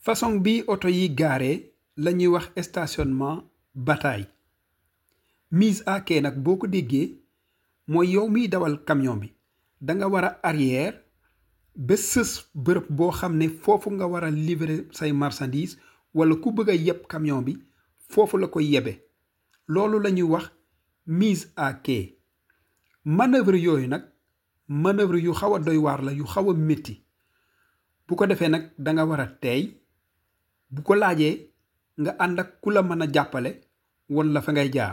façon bi oto yi gaare la ñuy wax stationnement bataille mise à quai nag boo ko déggee mooy yow miy dawal camion bi da nga war a arrière ba sës bërëb boo xam ne foofu nga war a livrer say marchandise wala ku bëgg a yeb camion bi foofu la koy yebe loolu la ñuy wax mise à quai manœuvre yooyu nag manœuvre yu xaw a doy waar la yu xaw a métti bu ko defee nag da nga war a teey bu ko laajee nga ànd ak ku la mën a jàppale won la fa ngay jaar